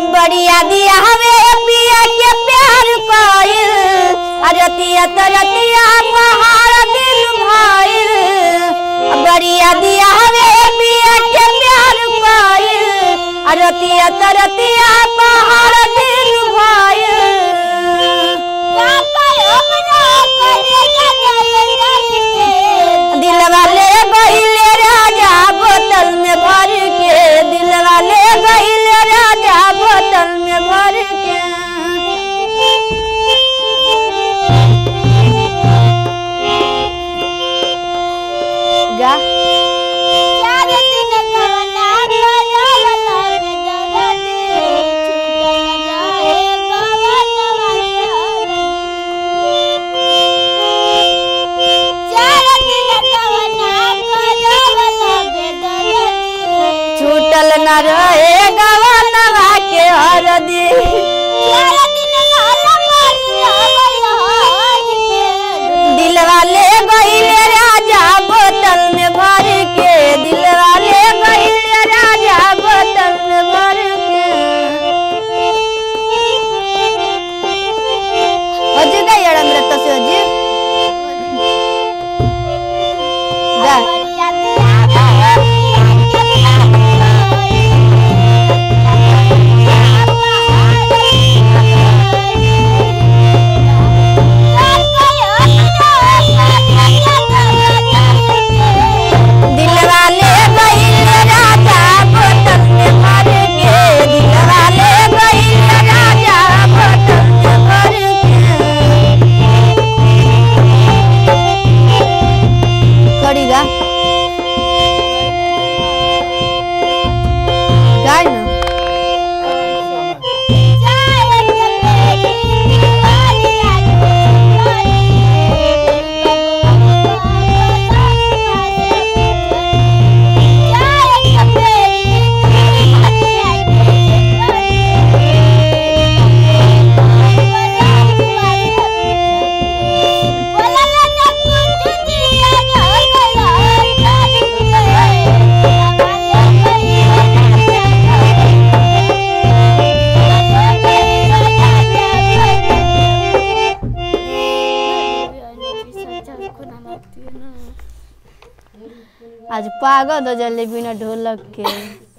बढ़िया दिया हवे पिया के प्यार कइल अरतिया तरतिया पहाड़ दिल भइल बढ़िया दिया हवे पिया के प्यार कइल अरतिया तरतिया पहाड़ दिल भइल दिल वाले गइले राजा बोतल में भर के दिल वाले गइले राजा बोतल में भर के गा छूटल न रहे गवनवा के हरदी दिल वाले गइले राजा बोतल में भर के दिल वाले गइले राजा बोतल में भर के अजी काय येणार तसे अजी जा दिल वाले गइले राजा बोतल में भर के दिल वाले गइले राजा बोतल में भर के करीगा गाय ना आज पागल हो जले बिना ढोलक के